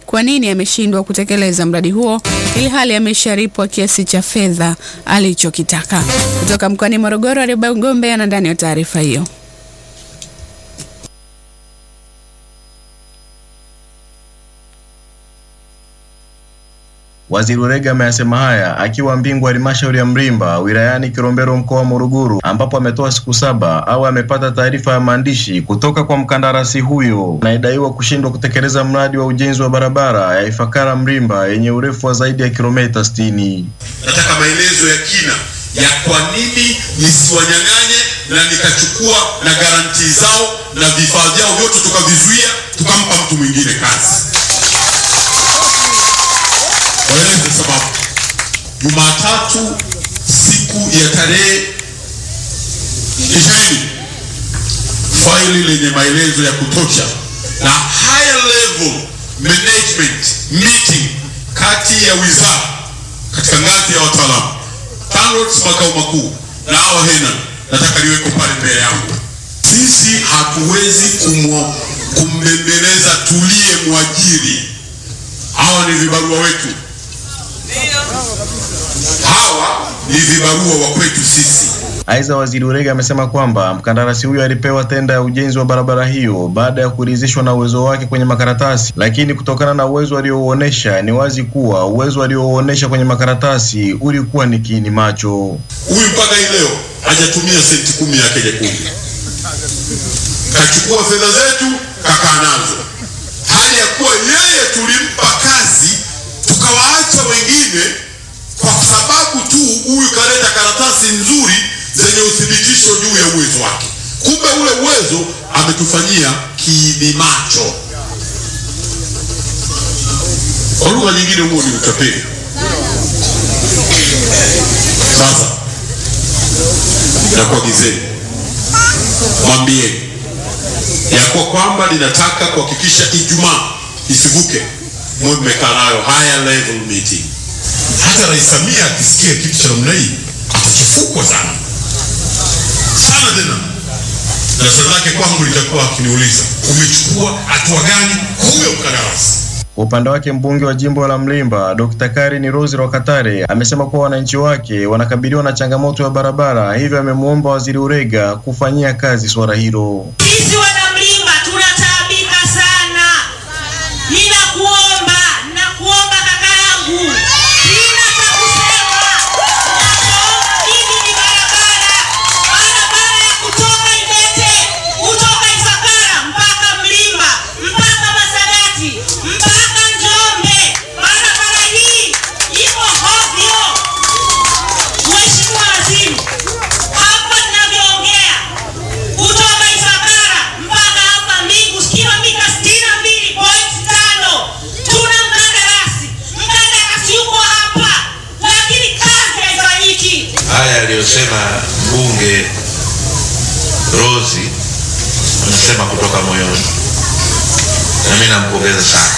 kwa nini ameshindwa kutekeleza mradi huo ili hali amesharipwa kiasi cha fedha alichokitaka. Kutoka mkoani Morogoro, Arioba Ngombe ana ndani ya taarifa hiyo. Waziri Ulega ameyasema haya akiwa Mbingu halmashauri ya Mrimba wilayani Kilombero mkoa wa Morogoro, ambapo ametoa siku saba au amepata taarifa ya maandishi kutoka kwa mkandarasi huyo anayedaiwa kushindwa kutekeleza mradi wa ujenzi wa barabara ya Ifakara Mrimba yenye urefu wa zaidi ya kilomita 60. Nataka maelezo ya kina ya kwa nini nisiwanyang'anye na nikachukua na garantii zao na vifaa vyao vyote tukavizuia tukampa mtu mwingine kazi. Waeleze sababu. Jumatatu siku ya tarehe ishirini faili lenye maelezo ya kutosha na higher level management meeting kati ya wizara katika ngazi ya wataalamu TANROADS makao makuu na hawa HENA nataka liweko pale mbele yangu. Sisi hatuwezi kumwa- kumbembeleza tulie mwajiri. Hawa ni vibarua wetu, hawa ni vibarua wa kwetu sisi. Aidha, waziri Ulega amesema kwamba mkandarasi huyo alipewa tenda ya ujenzi wa barabara hiyo baada ya kuridhishwa na uwezo wake kwenye makaratasi, lakini kutokana na uwezo aliouonesha ni wazi kuwa uwezo aliouonesha kwenye makaratasi ulikuwa ni kiini macho. Huyu mpaka hii leo hajatumia senti kumi yake nyekundu, kachukua fedha zetu kakaa nazo, hali ya kuwa yeye tulimpa kazi tukawaacha wengine kwa sababu tu huyu kaleta karatasi nzuri zenye uthibitisho juu ya uwezo wake. Kumbe ule uwezo ametufanyia kiini macho. Kwa lugha nyingine, huo ni utapeli. Sasa nakuagizeni, mwambieni ya kuwa kwamba ninataka kuhakikisha Ijumaa isivuke, mwe mmekaa nayo higher level meeting. Hata Rais Samia akisikia kitu cha namna hii atachafukwa sana sana tena, na swali lake kwangu litakuwa akiniuliza umechukua hatua gani kwa huyo mkandarasi? Kwa upande wake mbunge wa jimbo la Mlimba Dr. Karin Rose Rwakatare amesema kuwa wananchi wake wanakabiliwa na changamoto ya barabara, hivyo amemwomba waziri Urega kufanyia kazi swala hilo. Sisi wanamlima tunataabika sana. Ninakuomba, ninakuomba kaka yangu, sina cha kusema. Nachoomba mimi ni barabara, barabara ya kutoka Idete, kutoka Ifakara mpaka Mlimba, mpaka Masadati, mpaka Njombe. Barabara hii iko hovyo. Mheshimiwa Waziri, hapa ninavyoongea kutoka Ifakara mpaka hapa Mbingu kilomita sitini na mbili point tano. Tuna mkandarasi, mkandarasi yuko hapa, lakini kazi haifanyiki. haya aliyosema mbunge Rosi anasema kutoka moyoni, na mimi nampongeza sana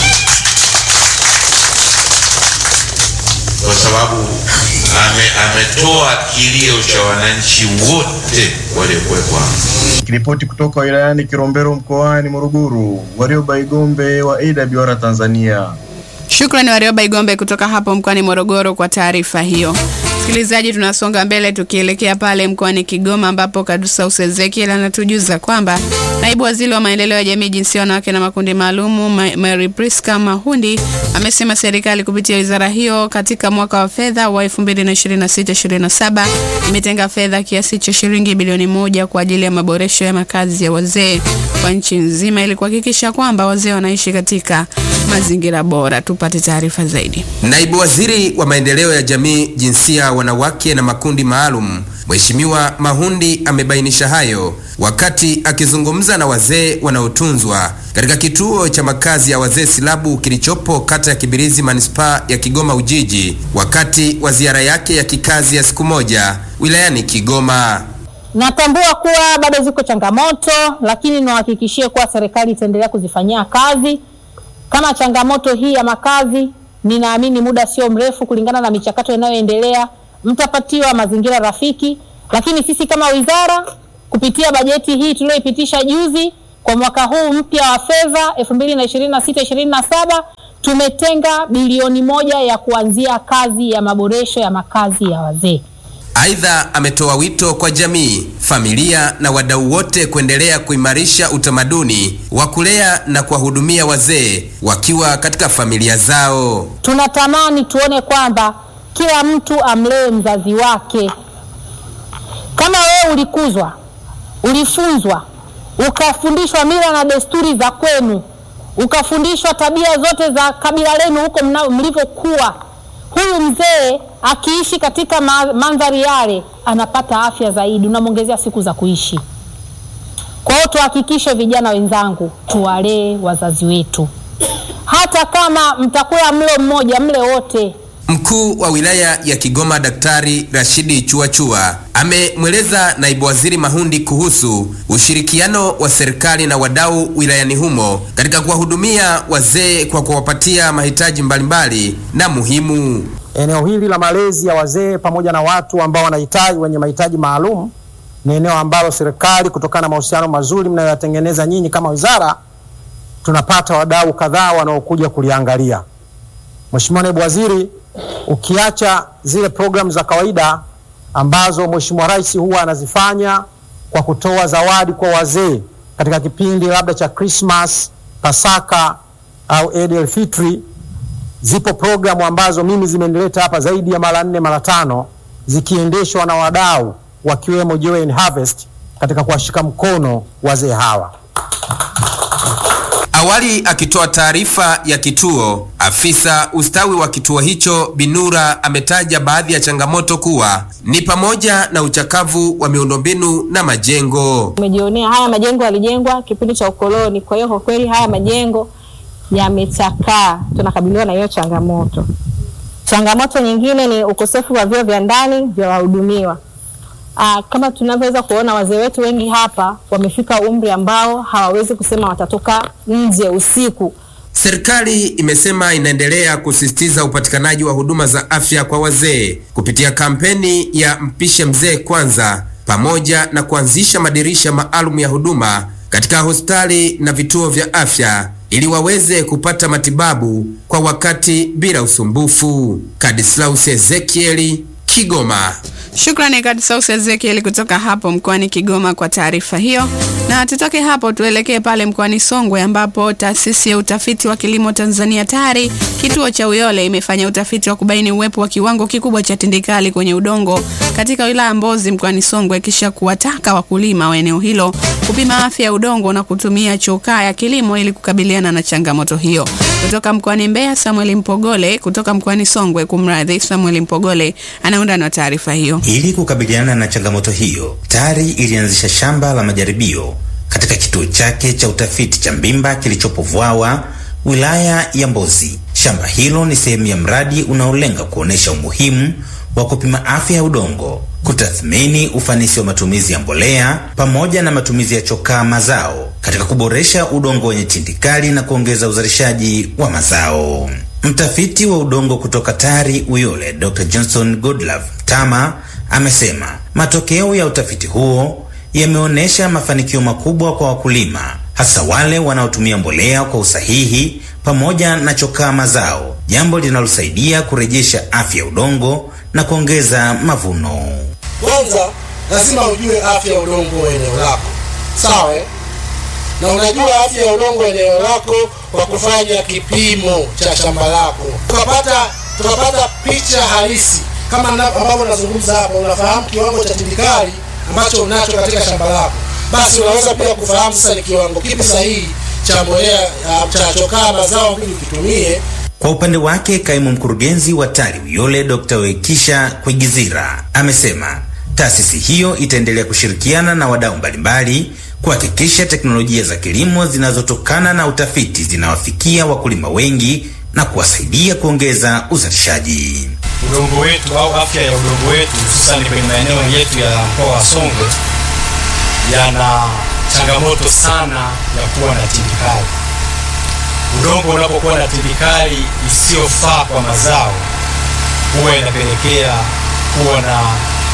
kwa sababu ame, ametoa kilio cha wananchi wote waliokuwepo hapa. Nikiripoti kutoka wilayani Kilombero mkoani Morogoro, Warioba Igombe wa AWR Tanzania. Shukrani Warioba Igombe kutoka hapo mkoani Morogoro kwa taarifa hiyo. Msikilizaji, tunasonga mbele tukielekea pale mkoani Kigoma ambapo Kadusaus Ezekiel anatujuza kwamba naibu waziri wa maendeleo ya jamii, jinsia, wanawake na makundi maalumu Ma- Mary Priska Mahundi amesema serikali kupitia wizara hiyo katika mwaka wa fedha wa 2026/2027 imetenga fedha kiasi cha shilingi bilioni moja kwa ajili ya maboresho ya makazi ya wazee kwa nchi nzima ili kuhakikisha kwamba wazee wanaishi katika mazingira bora. Tupate taarifa zaidi. Naibu Waziri wa Maendeleo ya Jamii, Jinsia, Wanawake na Makundi Maalum, Mheshimiwa Mahundi amebainisha hayo wakati akizungumza na wazee wanaotunzwa katika kituo cha makazi ya wazee Silabu kilichopo kata ya Kibirizi, manispaa ya Kigoma Ujiji, wakati wa ziara yake ya kikazi ya siku moja wilayani Kigoma. Natambua kuwa bado ziko changamoto, lakini niwahakikishie kuwa serikali itaendelea kuzifanyia kazi. Kama changamoto hii ya makazi, ninaamini muda sio mrefu, kulingana na michakato inayoendelea, mtapatiwa mazingira rafiki. Lakini sisi kama wizara, kupitia bajeti hii tuliyoipitisha juzi kwa mwaka huu mpya wa fedha 2026-2027 tumetenga bilioni moja ya kuanzia kazi ya maboresho ya makazi ya wazee. Aidha, ametoa wito kwa jamii, familia na wadau wote kuendelea kuimarisha utamaduni wa kulea na kuwahudumia wazee wakiwa katika familia zao. Tunatamani tuone kwamba kila mtu amlee mzazi wake. Kama wewe ulikuzwa, ulifunzwa, ukafundishwa mila na desturi za kwenu, ukafundishwa tabia zote za kabila lenu huko mna- mlivyokuwa, huyu mzee akiishi katika ma- mandhari yale anapata afya zaidi, unamwongezea siku za kuishi. Kwa hiyo tuhakikishe, vijana wenzangu, tuwalee wazazi wetu, hata kama mtakula mlo mmoja, mle wote. Mkuu wa wilaya ya Kigoma Daktari Rashidi Chuachua amemweleza naibu waziri Mahundi kuhusu ushirikiano wa serikali na wadau wilayani humo katika kuwahudumia wazee kwa kuwapatia mahitaji mbalimbali na muhimu. Eneo hili la malezi ya wazee pamoja na watu ambao wanahitaji wenye mahitaji maalum ni eneo ambalo serikali kutokana na mahusiano mazuri mnayoyatengeneza nyinyi kama wizara, tunapata wadau kadhaa wanaokuja kuliangalia. Mheshimiwa Naibu Waziri, ukiacha zile programu za kawaida ambazo Mheshimiwa Rais huwa anazifanya kwa kutoa zawadi kwa wazee katika kipindi labda cha Christmas, Pasaka au Eid el-Fitri, zipo programu ambazo mimi zimenileta hapa zaidi ya mara nne mara tano zikiendeshwa na wadau wakiwemo Joy and Harvest katika kuwashika mkono wazee hawa. Awali akitoa taarifa ya kituo, afisa ustawi wa kituo hicho Binura ametaja baadhi ya changamoto kuwa ni pamoja na uchakavu wa miundombinu na majengo. Umejionea haya majengo yalijengwa kipindi cha ukoloni, kwa hiyo kwa kweli haya majengo yamechakaa, tunakabiliwa na hiyo changamoto. Changamoto nyingine ni ukosefu wa vyoo vya ndani vya wahudumiwa. Aa, kama tunavyoweza kuona wazee wetu wengi hapa wamefika umri ambao hawawezi kusema watatoka nje usiku. Serikali imesema inaendelea kusisitiza upatikanaji wa huduma za afya kwa wazee kupitia kampeni ya Mpishe Mzee Kwanza pamoja na kuanzisha madirisha maalum ya huduma katika hospitali na vituo vya afya ili waweze kupata matibabu kwa wakati bila usumbufu. Kadislaus Ezekieli, Kigoma. Shukrani Kadisaus Ezekiel kutoka hapo mkoani Kigoma kwa taarifa hiyo. Na tutoke hapo tuelekee pale mkoani Songwe ambapo taasisi ya utafiti wa kilimo Tanzania TARI kituo cha Uyole imefanya utafiti wa kubaini uwepo wa kiwango kikubwa cha tindikali kwenye udongo katika wilaya Mbozi mkoani Songwe, kisha kuwataka wakulima wa eneo hilo kupima afya ya udongo na kutumia chokaa ya kilimo ili kukabiliana na changamoto hiyo. Kutoka mkoani Mbeya, Samuel Mpogole. Kutoka mkoani Songwe, kumradhi, Samuel Mpogole anaunda na taarifa hiyo. Ili kukabiliana na changamoto hiyo, TARI ilianzisha shamba la majaribio katika kituo chake cha utafiti cha Mbimba kilichopo Vwawa, wilaya ya Mbozi. Shamba hilo ni sehemu ya mradi unaolenga kuonesha umuhimu wa kupima afya ya udongo, kutathmini ufanisi wa matumizi ya mbolea pamoja na matumizi ya chokaa mazao katika kuboresha udongo wenye tindikali na kuongeza uzalishaji wa mazao. Mtafiti wa udongo kutoka TARI Uyole, Dr. Johnson Godlove Tama amesema matokeo ya utafiti huo yameonyesha mafanikio makubwa kwa wakulima, hasa wale wanaotumia mbolea kwa usahihi pamoja na chokaa mazao, jambo linalosaidia kurejesha afya ya udongo na kuongeza mavuno. Kwanza lazima ujue afya ya udongo wa eneo lako, sawa? eh? Na unajua afya ya udongo wa eneo lako kwa kufanya kipimo cha shamba lako, tukapata tukapata picha halisi kama na- ambavyo nazungumza hapa. Unafahamu kiwango cha tindikali ambacho unacho katika shamba lako, basi unaweza pia kufahamu sasa ni kiwango kipi sahihi cha mbolea ah, cha chokaa mazao ili ukitumie Kwa upande wake kaimu mkurugenzi wa TARI Uyole Dr. Wekisha Kwigizira amesema taasisi hiyo itaendelea kushirikiana na wadau mbalimbali kuhakikisha teknolojia za kilimo zinazotokana na utafiti zinawafikia wakulima wengi na kuwasaidia kuongeza uzalishaji. udongo wetu au afya ya udongo wetu hususani kwenye maeneo yetu ya mkoa wa Songwe yana changamoto sana ya kuwa na tindikali. Udongo unapokuwa na tindikali isiyofaa kwa mazao, huwa inapelekea kuwa na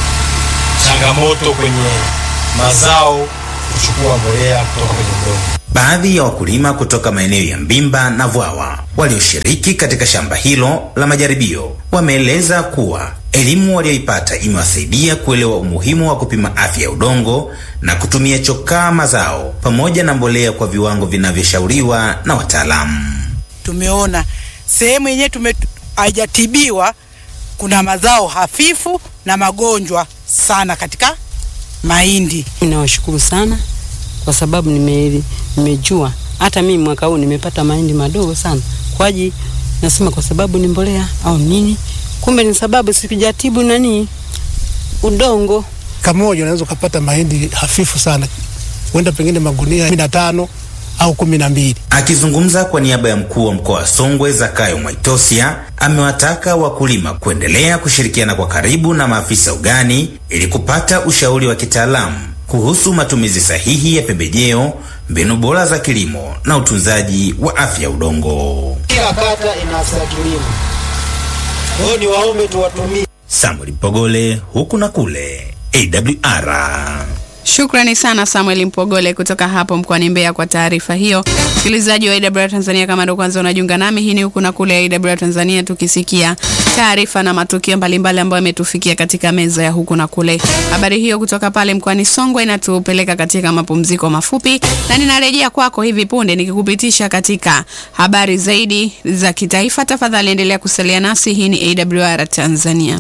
changamoto kwenye mazao kuchukua mbolea kutoka kwenye udongo. Baadhi ya wakulima kutoka maeneo ya Mbimba na Vwawa walioshiriki katika shamba hilo la majaribio wameeleza kuwa elimu walioipata imewasaidia kuelewa umuhimu wa kupima afya ya udongo na kutumia chokaa mazao pamoja na mbolea kwa viwango vinavyoshauriwa na wataalamu. Tumeona sehemu yenyewe tume haijatibiwa, kuna mazao hafifu na magonjwa sana katika mahindi. Ninawashukuru sana kwa sababu nime, nimejua hata mimi mwaka huu nimepata mahindi madogo sana kwaji, nasema kwa sababu ni mbolea au nini, kumbe ni sababu sikujatibu nani udongo. Kamoja unaweza ukapata mahindi hafifu sana, huenda pengine magunia kumi na tano au kumi na mbili. Akizungumza kwa niaba ya mkuu wa mkoa wa Songwe Zakayo Mwaitosia amewataka wakulima kuendelea kushirikiana kwa karibu na maafisa ugani ili kupata ushauri wa kitaalamu kuhusu matumizi sahihi ya pembejeo, mbinu bora za kilimo na utunzaji wa afya ya udongo. Kila kata ina afisa kilimo, kwa hiyo ni waombe tuwatumie. Samuel Mpogole, huku na kule, AWR. Shukrani sana Samuel Mpogole kutoka hapo mkoani Mbeya kwa taarifa hiyo. Msikilizaji wa AWR Tanzania, kama ndo kwanza unajiunga nami, hii ni huku na kule AWR Tanzania, tukisikia taarifa na matukio mbalimbali ambayo yametufikia katika meza ya huku na kule. Habari hiyo kutoka pale mkoani Songwe inatupeleka katika mapumziko mafupi, na ninarejea kwako hivi punde nikikupitisha katika habari zaidi za kitaifa. Tafadhali endelea kusalia nasi. Hii ni AWR Tanzania.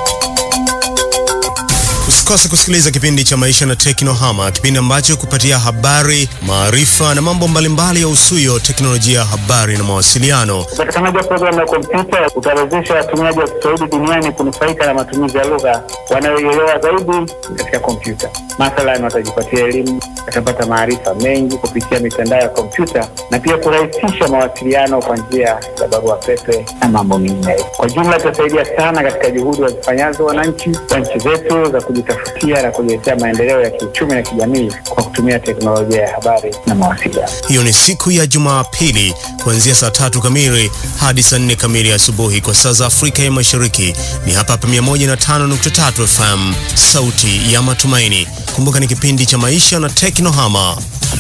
Usikose kusikiliza kipindi cha Maisha na Teknohama, kipindi ambacho kupatia habari, maarifa na mambo mbalimbali ya usuyo teknolojia ya habari na mawasiliano. Upatikanaji wa programu ya kompyuta utawezesha watumiaji wa Kiswahili duniani kunufaika na matumizi ya lugha wanayoielewa zaidi katika kompyuta. Mathalan, watajipatia elimu, watapata maarifa mengi kupitia mitandao ya kompyuta na pia kurahisisha mawasiliano kwa njia za barua pepe na mambo mengineyo. Kwa jumla, itasaidia sana katika juhudi wazifanyazo wananchi wa nchi zetu za kujitafutia na kujiletea maendeleo ya kiuchumi na kijamii kwa kutumia teknolojia ya habari na mawasiliano. Hiyo ni siku ya Jumapili kuanzia saa tatu kamili hadi saa nne kamili asubuhi kwa saa za Afrika ya Mashariki. Ni hapa hapa 105.3 FM, sauti ya matumaini. Kumbuka ni kipindi cha maisha na teknohama.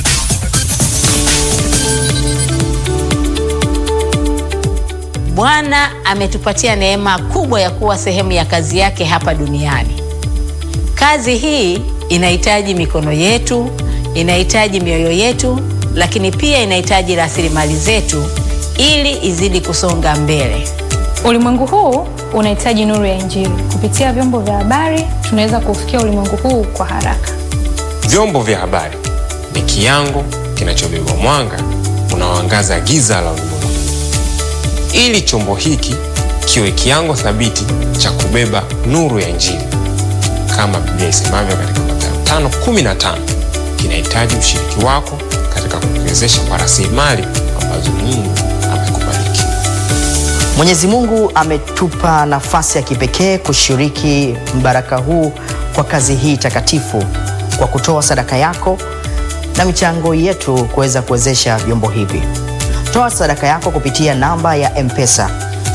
Bwana ametupatia neema kubwa ya kuwa sehemu ya kazi yake hapa duniani. Kazi hii inahitaji mikono yetu, inahitaji mioyo yetu, lakini pia inahitaji rasilimali zetu ili izidi kusonga mbele. Ulimwengu huu unahitaji nuru ya Injili. Kupitia vyombo vya habari, tunaweza kufikia ulimwengu huu kwa haraka. Vyombo vya habari ni kiango kinachobeba mwanga unaoangaza giza la ulimwengu, ili chombo hiki kiwe kiango thabiti cha kubeba nuru ya Injili kama Biblia isemavyo katika Mathayo 5:15, kinahitaji ushiriki wako katika kukiwezesha kwa rasilimali ambazo Mungu amekubariki. Mwenyezi Mungu ametupa nafasi ya kipekee kushiriki mbaraka huu kwa kazi hii takatifu kwa kutoa sadaka yako na michango yetu kuweza kuwezesha vyombo hivi. Toa sadaka yako kupitia namba ya M-Pesa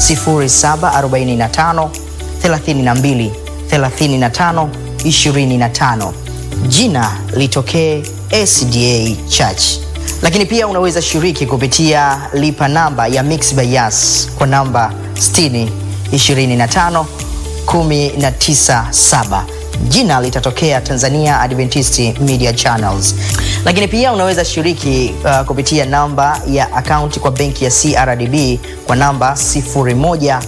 0745 32 35 25. Jina litokee SDA Church. Lakini pia unaweza shiriki kupitia lipa namba ya Mixx by Yas kwa namba 60 25 197 jina litatokea Tanzania Adventist Media Channels. Lakini pia unaweza shiriki uh, kupitia namba ya akaunti kwa benki ya CRDB kwa namba 0150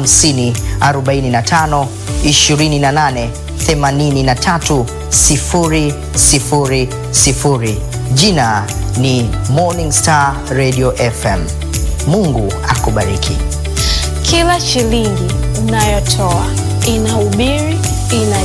45 28 83 000. Jina ni Morning Star Radio FM. Mungu akubariki. Kila shilingi unayotoa inahubiri, ina